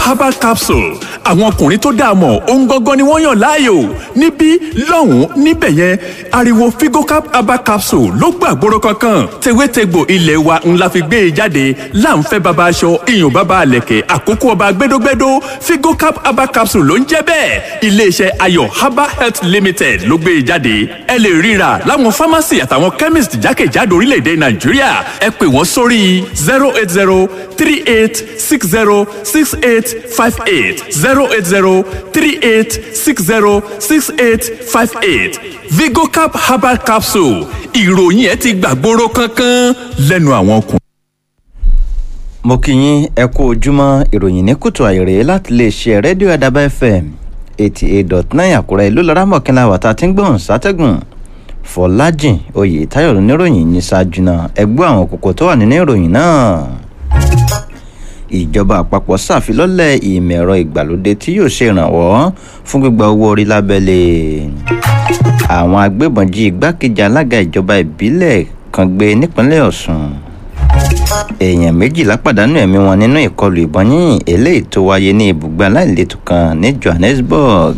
herbal capsule àwọn ọkùnrin tó dáa mọ̀ ohun gangan ni wọ́n yàn láàyò níbí lọ́hùn-ún níbẹ̀ yẹn ariwo figocap herbal capsule ló gbàgbóró kankan tewétegbò ilé wa ńlá fi gbé e jáde láǹfẹ́ baba aṣọ iyùn baba àlẹ̀kẹ̀ àkókò ọba gbẹdógbẹdó figocap herbal capsule ló ń jẹ́ bẹ́ẹ̀ iléeṣẹ́ ayọ̀ herbal health limited ló gbé e jáde ẹ lè ríra láwọn pharmacy àtàwọn chemist jákèjádò orílẹ̀-èdè nàìjíríà ẹ pè wọ́n sórí zero eight zero three eight six zero six eight five eight zero eight zero three eight six zero six eight five eight vigocap herbal capsule ìròyìn ẹ ti gbàgbóró kankan lẹ́nu àwọn ọkùnrin. mo kí yín ẹ kú ojúmọ́ ìròyìn ní kùtù àìrè láti lè ṣe rédíò àdàbà fm eighty eight dot nine àkúrẹ́ ìlú lọ́rá mọ̀kínlá wàtá tí ń gbọ̀n sátẹ́gùn fọlájìn oyè táyọ̀ níròyìn ní ṣáájú náà ẹgbẹ́ àwọn kòkó tó wà nínú ìròyìn náà ìjọba àpapọ̀ ṣàfilọ́lẹ̀ ìmọ̀ ẹ̀rọ ìgbàlódé tí yóò ṣe ìrànwọ́ fún gbígba owó orí lábẹ́lé àwọn agbébọn jí igbákejì alága ìjọba ìbílẹ̀ kan gbé nípínlẹ̀ ọ̀sùn èèyàn méjìlá pàdánù ẹ̀mí wọn nínú ìkọlù ìbọn yínyìn eléyìí tó wáyé ní ibùgbé aláìletò kan ní johannesburg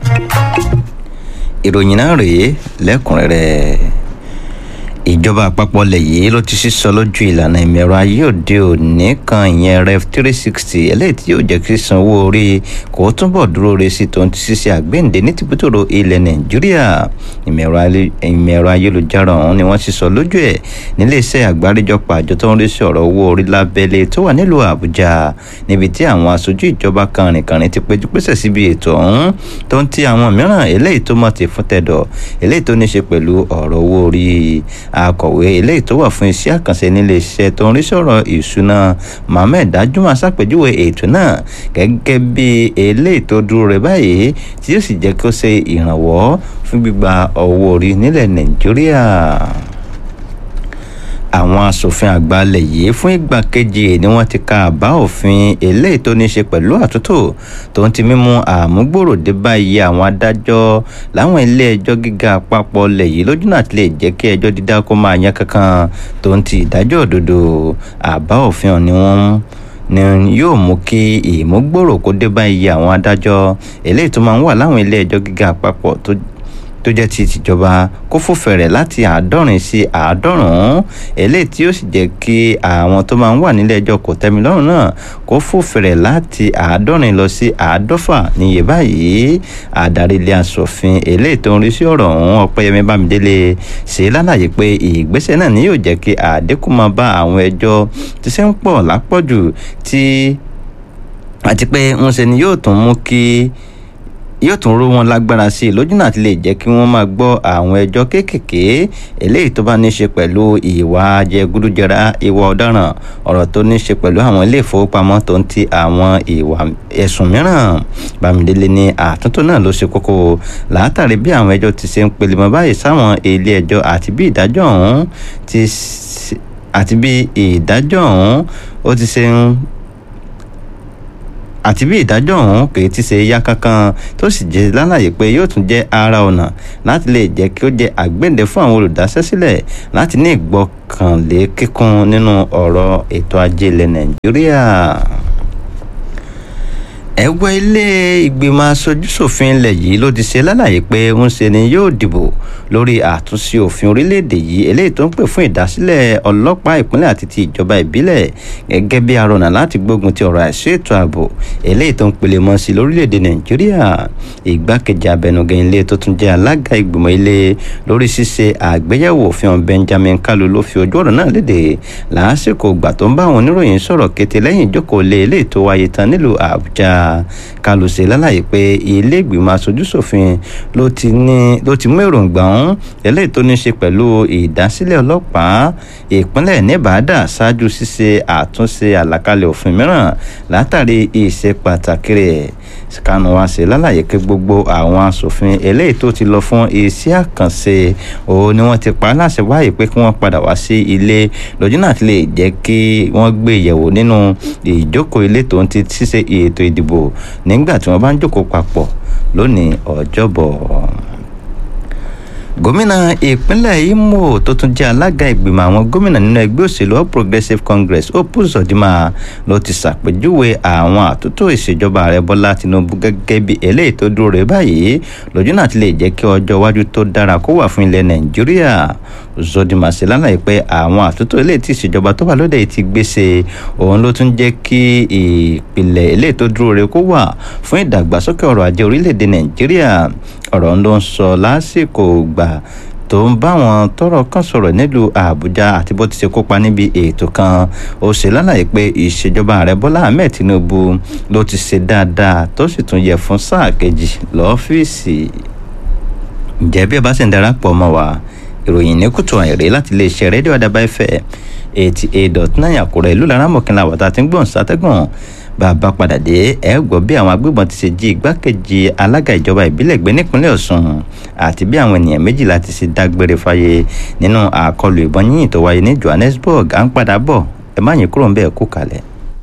ìròyìn náà rèé lẹ́kùnrẹ́rẹ́ ìjọba àpapọ̀ ilẹ̀ yìí ló ti sísọ lójú ìlànà ìmọ̀ẹ̀rọ ayé òde òní kan ìyẹn ref three sixty eléyìí tí yóò jẹ́ kí san owó orí kó túbọ̀ dúró re sí tòun ti ṣiṣẹ́ àgbéǹde ní tìbútòrò ilẹ̀ nàìjíríà ìmọ̀ẹ̀rọ ayélujára ọ̀hún ni wọ́n sísọ lójú ẹ̀ níléeṣẹ́ àgbáríjọpọ̀ àjọ tó ń rí sí ọ̀rọ̀ owó orí lábẹ́lé tó wà nílùú àbújá níbi tí àwọn aṣojú ìjọba kànrìnkànrìn ti péjú pésẹ̀ síbi ètò ọ̀hún tó ń ti àwọn mìíràn eléyìí tó mọ̀ ti fún tẹ̀dọ̀ eléyìí tó ní ṣe pẹ̀lú ọ̀rọ̀ owó orí akọ̀wé eléyìí tó wà fún iṣẹ́ àkànṣe nílé iṣẹ́ tó ń rí sọ̀rọ̀ ìṣúná mohammed dajuma ṣàpèjúwe ètò náà gẹ́gẹ́ bí eléyìí tó dúró rẹ̀ báyìí tí yóò sì jẹ́ kó ṣe ìrànwọ́ fún gbígba owó orí nílẹ̀ nàìjíríà àwọn asòfin àgbà ilẹ̀ yìí fún ìgbà kejì ni wọ́n ti ka àbá òfin eléyìí tó ní í ṣe pẹ̀lú àtúntò tó ń ti mímú àmúgbòrò dé báyìí àwọn adájọ́ láwọn ilé ẹjọ́ gíga àpapọ̀ ilẹ̀ yìí lójú náà ti lè jẹ́ kí ẹjọ́ dídá kó máa yan kankan tó ń ti ìdájọ́ òdodo àbá òfin ọ̀ ni wọ́n ni yóò mú kí ìmúgbòrò kó dé báyìí àwọn adájọ́ eléyìí tó máa ń wà láwọn ilé ẹjọ́ gíga àpapọ̀ tó tó jẹ́ ti tìjọba kó fòfẹ̀rẹ̀ láti àádọ́rin sí àádọ́rùn-ún eléyìí tí ó sì jẹ́ kí àwọn tó máa ń wà nílé ẹjọ́ kò tẹ́mi lọ́rùn náà kó fòfẹ̀rẹ̀ láti àádọ́rin lọ sí àádọ́fà níye báyìí adarí ilé asòfin eléyìí tó ń rí sí ọ̀rọ̀ ọ̀hún ọ̀pẹ́yẹmí bámidélé ṣe lálàyé pé ìgbésẹ̀ náà ni yóò jẹ́ kí àdínkù máa bá àwọn ẹjọ́ tí ṣe ń pọ̀ lápọ̀jù tí àti pé ń ṣe ni yóò tún mú kí yóò tún ró wọn lágbára sí i lójú náà ti lè jẹ́ kí wọ́n máa gbọ́ àwọn ẹjọ́ kéékèèké eléyìí tó bá ní ṣe pẹ̀lú ìwà jẹgúdújẹrá ìwà ọ̀daràn ọ̀rọ̀ tó ní ṣe pẹ̀lú àwọn ilé ìfowópamọ́ tó ń ti àwọn ìwà ẹ̀sùn mìíràn bámidélé ní àtúntò náà ló ṣe kókó látàrí bí àwọn ẹjọ́ ti ṣe ń pelemọ báyìí sáwọn ilé ẹjọ́ àti bí ìdájọ́ ọ̀hún ti àti bí ìdájọ́ ọ̀hún ó ti ṣe ń àti bí ìdájọ́ ọ̀hún kì í ti ṣe yá kankan tó sì jẹ́ lálàyé pé yóò tún jẹ́ ara ọ̀nà láti lè jẹ́ kí ó jẹ́ àgbéǹde fún àwọn olùdásẹ́sílẹ̀ láti ní ìgbọ́kànlé kíkún nínú ọ̀rọ̀ ètò ajé ilẹ̀ nàìjíríà ẹgbẹ́ ilé ìgbìmọ̀ aṣojúṣòfin ilẹ̀ yìí ló ti ṣe lálàyé pé ń ṣe ni yóò dìbò lórí àtúnṣe òfin orílẹ̀-èdè yìí eléyìí tó ń pè fún ìdásílẹ̀ ọlọ́pàá ìpínlẹ̀ àti ti ìjọba ìbílẹ̀ gẹ́gẹ́ bí arọ̀nà láti gbógun ti ọ̀rọ̀ àìsí ètò ààbò eléyìí tó ń pele mọ́ sí lórílẹ̀-èdè nàìjíríà ìgbákejì abẹnugan ilé tó tún jẹ́ alága ìgbìmọ̀ ilé lórí ṣíṣe àgbéyẹ̀wò òfin benjamin kalu ló fi ojú ọ̀rọ̀ náà léde lásìkò ìgbà tó ń bá àwọn oníròyìn sọ̀rọ̀ kété lẹ́yìn ìjókòó lé eléyìí tó wáyé tán nílùú àbújá kalu ṣe lálàyé pé ilé ìgbìmọ̀ aṣojúṣòfin ló ti ní ló ti mú èròǹgbà ọ̀hún eléyìí tó ní ṣe pẹ̀lú ìdásílẹ̀ ọlọ́pàá ìpínlẹ̀ nevada ṣáájú ṣíṣe àtúnṣe àlàkalẹ̀ òfin mìíràn látàrí ìṣe pàtàkì rẹ̀ kanu wa ṣe lálàyé pé gbogbo àwọn asòfin eléyìí tó ti lọ fún iṣẹ́ àkànṣe òun ni wọ́n ti pa á láṣẹ báyìí pé kí wọ́n padà wá sí ilé lójú náà ti lè jẹ́ kí wọ́n gbé ìyẹ̀wò nínú ìjókòó ilé tó ń ti ṣíṣe ètò ìdìbò nígbà tí wọ́n bá ń jókòó papọ̀ lónìí ọjọ́bọ̀ gómìnà ìpínlẹ̀ imo tó tún jẹ́ alága ìgbìmọ̀ àwọn gómìnà nínú ẹgbẹ́ òṣèlú all progressives congress opus ọ̀dìmà ló ti ṣàpèjúwe àwọn àtúntò ìṣèjọba ààrẹ bọ́lá tinubu gẹ́gẹ́ bí eléyìí tó dúró rẹ̀ báyìí lójú náà ti lè jẹ́ kí ọjọ́ iwájú tó dára kó wà fún ilẹ̀ nàìjíríà zodima ṣe lálàyé pé àwọn àtúntò eléyìí tí ìṣèjọba tó wà lóde ti gbèsè òun ló tún jẹ́ kí ìpìlẹ̀ eléyìí tó dúró rẹ̀ kó wà fún ìdàgbàsókè ọrọ̀ ajé orílẹ̀-èdè nàìjíríà ọ̀rọ̀ ló ń sọ lásìkò gbà tó ń bá wọn tọrọ kan sọ̀rọ̀ nílùú àbújá àti bó ti ṣe kópa níbi ètò kan ó ṣe lálàyé pé ìṣèjọba ààrẹ bọ́lá ahmed tinubu ló ti ṣe dáadáa tó sì tún yẹ fún sáà kejì lọ́fíìsì ǹjẹ́ bí ẹ bá sì ń darapọ̀ mọ́ wa ìròyìn ní kùtù àìrè láti iléeṣẹ́ rédíò àdàbà ẹ̀fẹ̀ eighty eight dot nine àkúrẹ́ ìlú laramọ̀kìnlá wàtá tí ń gbọ̀n sátẹ́gùn bàbá padà dé ẹ gbọ́ bí àwọn agbébọn ti ṣe jí igbákejì alága ìjọba ìbílẹ̀ gbé nípínlẹ̀ ọ̀sùn àti bí àwọn ènìyàn méjìlá ti ṣe dágbére fáyé nínú àkọlù ìbọn yíyìn tó wáyé ní johannesburg à ń padà bọ̀ ẹ má yín kúrò ń bẹ́ẹ̀ kú kalẹ̀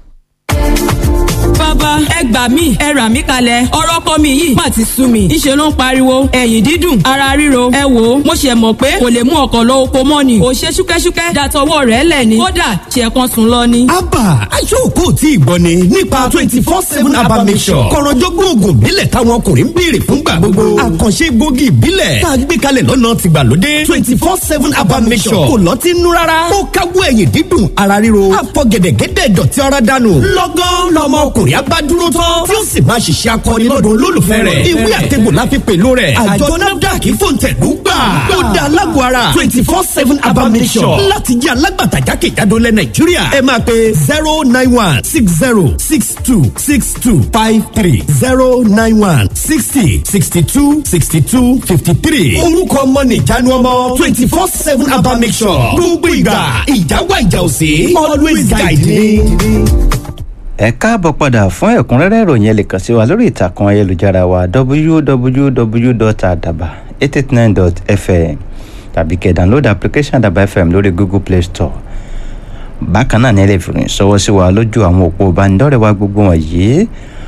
bàbá ẹ gbà mí ẹ rà mí kalẹ̀ ọ̀rọ̀ kọ́ mi yìí má ti sú mi ńṣe ló ń pariwo ẹ̀yìn dídùn ara ríro ẹ wò ó mo ṣe mọ̀ pé kò lè mú ọkọ̀ lọ oko mọ́ ni ò ṣe ṣúkẹ́ṣúkẹ́ dàtọwọ́ rẹ̀ lẹ̀ ni kódà ṣe kan sùn lọ ni. abba aṣọ́kò tí ìgbọ́ ni nípa twenty four seven abba mission kọ̀rọ̀jọ́gbọ́n oògùn ìbílẹ̀ táwọn ọkùnrin ń béèrè fúngbà gbogbo àkànṣe gbòógì ìbílẹ̀ tá a gbé kalẹ̀ lọ́nà tìgbàlódé twenty four seven abba mission kò lọ́ọ́ ti nú rárá ó káwọ́ ẹ̀yìn dídùn ara ríro àfọ̀gẹ̀dẹ̀gẹ̀dẹ̀ dọ̀tí ara dànù lọ́gán lọ́mọ ọkùnrin abá dúró tán tí ó sì máa ṣiṣẹ́ akọni lọ́dọ̀ olólùfẹ́ rẹ̀ ìwé àtẹ̀gbò la fi pèlú rẹ̀ àjọ nafdac fòǹtẹ̀lú gbà ó da alágọ̀ ara twenty four seven abamisọ̀ láti jẹ́ alágbàtà jákèjádò lẹ̀ nàìjíríà ẹ máa pe zero nine one six zero six two six two five three zero nine one sixty sixty two sixty two fifty three orúkọ ọmọ nìjánu ọmọ twenty four seven abamisọ̀ gbogbo ìgbà ìjáwá ìjà òsè always guide me ẹ káàbọ̀ padà fún ẹ̀kúnrẹ́rẹ́ ìròyìn ẹ lè kàn sí wa lórí ìtàkùn ayélujára wa www.adaba889.fm tàbí kẹ́ download application adaba fm lórí google play store bákan náà ní ẹ lè fi rìn sọ́wọ́ sí wa lójú àwọn òpó ìbánidọ́rẹ̀ẹ́ wa gbogbo wọ̀nyí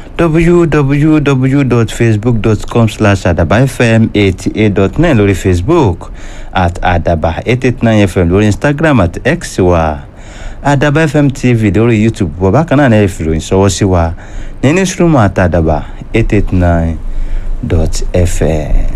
www.facebook.com slash adaba fm eighty eight dot nine lórí facebook at adaba eight eight nine fm lórí instagram at x wa adaba fm tv lórí youtube bọ̀ bákan náà ní ẹ fi ròyìn sọ́wọ́ sí wa ní newsroom at adaba eight eight nine dot fm.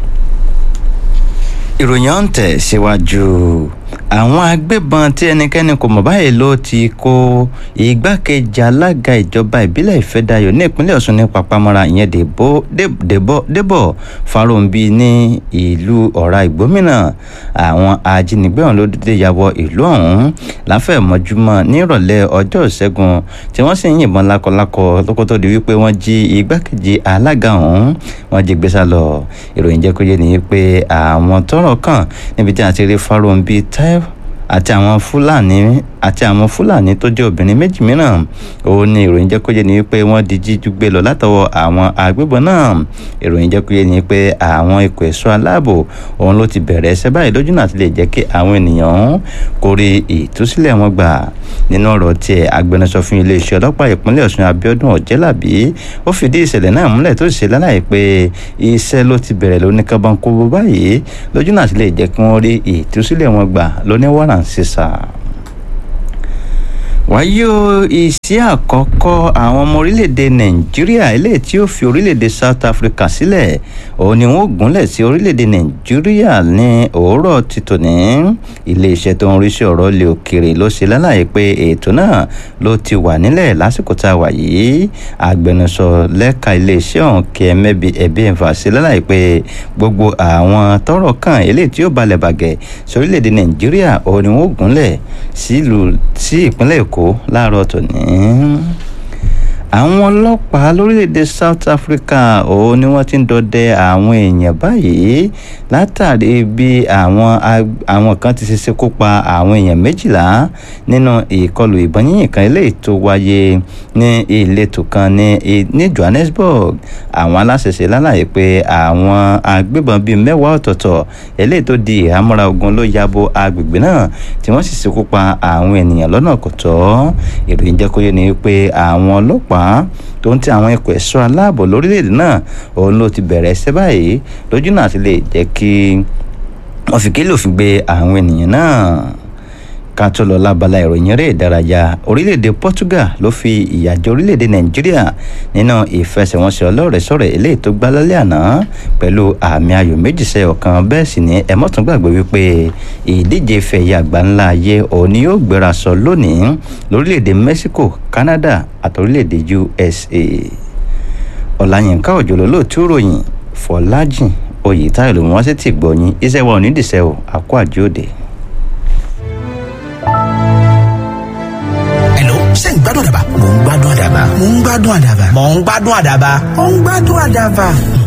ìròyìn ọ̀hún tẹ̀ síwájú àwọn agbébọn tí ẹnikẹ́ni kò mọ̀ báyìí ló ti kó igbákejì alága ìjọba ìbílẹ̀ ìfẹ́dayọ̀ ní ìpínlẹ̀ ọ̀ṣun ní papamọ́ra ìyẹn débọ̀ farounbi ní ìlú ọ̀rá ìgbómìnà àwọn ajínigbé ọ̀hún ló dédé ya wọ ìlú ọ̀hún láfẹ̀mọ́júmọ́ nírọ̀lẹ́ ọjọ́ ìṣẹ́gun tí wọ́n sì ń yìnbọn lákọlákọ lóko tó di wípé wọ́n jí igbákejì alága ọ̀hún wọ́n jí gbé sá lọ ìròyìn jẹ́ kó yé ni pé àwọn tọ́rọ̀ kàn níbi tí a ti rí farounbi táyọ̀ àti àwọn fúlàní àti àwọn fúlàní tó jẹ́ obìnrin méjì mìíràn òun ni ìròyìn jẹ́ kó yé ni pé wọ́n di jíjú gbé lọ látọwọ́ àwọn agbébọn náà ìròyìn jẹ́ kó yé ni pé àwọn ikọ̀ ẹ̀ṣọ́ aláàbò òun ló ti bẹ̀rẹ̀ ẹsẹ̀ báyìí lójú náà ti lè jẹ́ kí àwọn ènìyàn kó rí ìtúsílẹ̀ wọn gbà nínú ọ̀rọ̀ tiẹ̀ agbẹnusọ fún iléeṣẹ́ ọlọ́pàá ìpínlẹ̀ ọ̀ṣun abiodun ọ̀jẹ́làbí ó fìdí ìṣẹ̀lẹ̀ náà múlẹ̀ tó ṣe lálàyé pé iṣẹ́ ló ti bẹ̀rẹ̀ lóníkàbọ̀nkóbó báyìí lójú náà ti lè jẹ́ kí wọ́n rí ìtúsílẹ̀ wọn gbà lóníwàrà ń sísà wáyé o ìsí àkọ́kọ́ àwọn ọmọ orílẹ̀-èdè nàìjíríà eléyìí tí ó fi orílẹ̀-èdè south africa sílẹ̀ òun ni wọ́n gúnlẹ̀ sí orílẹ̀-èdè nàìjíríà ní òwúrọ̀ ti tòní iléeṣẹ́ tó ń rí sí ọ̀rọ̀ ilé òkèèrè ló ṣe lálàyé pé ètò náà ló ti wà nílẹ̀ lásìkò tá a wà yìí agbẹnusọ lẹ́ka iléeṣẹ́ ọ̀hún kí ẹ̀mẹ́bi ẹ̀bí ẹ̀fà ṣe lálàyé pé gbogbo àwọn tọ́rọ̀ kàn eléyìí tí ó balẹ̀ bàgẹ́ sí orílẹ̀-èdè nàìjíríà òun ni wọ́n gúnlẹ̀ sí ìpínlẹ̀ èkó èkó láàárọ̀ tòní. àwọn ọlọ́pàá lórílẹ̀‐èdè south africa òun ni wọ́n ti ń dọdẹ àwọn èèyàn báyìí látàrí bí àwọn àwọn kan ti ṣe kó pa àwọn èèyàn méjìlá nínú ìkọlù ìbọn yíyìn kan eléyìí tó wáyé ní ìletò kan ní ní johannesburg àwọn aláṣẹṣe lálàyé pé àwọn agbébọn bíi mẹ́wàá ọ̀tọ̀ọ̀tọ̀ eléyìí tó di ìhámọ́ra ogun ló yabo agbègbè náà tí wọ́n sì ṣekú pa àwọn ènìyàn lọ́nà kò tọ́ ìròyìn jẹ́ kó yé ni pé àwọn ọlọ́pàá tó ń ti àwọn ikọ̀ ẹ̀ṣọ́ aláàbò lórílẹ̀‐èdè náà òun ló ti bẹ̀rẹ̀ ẹsẹ̀ báyìí lójú náà ti lè jẹ́ kí wọ́n fi kílò fi gbé àwọn ènìyàn náà ká tó lọ lábala ìròyìn eré ìdárayá orílẹ̀-èdè Portugal ló fi ìyà jẹ orílẹ̀-èdè Nàìjíríà nínú ìfẹsẹ̀wọnsẹ̀ ọlọ́rẹ̀ẹ́sọ̀rẹ̀ eléyìí tó gbá lálẹ́ àná pẹ̀lú àmì ayò méjì sẹ́ ọ̀kan bẹ́ẹ̀ sì ni ẹ má tún gbàgbé wípé ìdíje fẹ̀yà àgbáńlá ayé òní yóò gbéra sọ lónìí lórílẹ̀-èdè Mexico Canada àti orílẹ̀-èdè USA Ọláyínká Òjòló lóòtú ròyìn Fọlájìn Oyètáyọ̀ ló mú wá sí tìgbọ̀yìn iṣẹ́ wa ò ní dìṣẹ́ o àkó àjòdè. ṣé ń gbádùn àdàbà. mò ń gbádùn àdàbà. mò ń gbádùn àdàbà. mò ń gbádùn àdàbà. mò ń gbádùn àdàbà.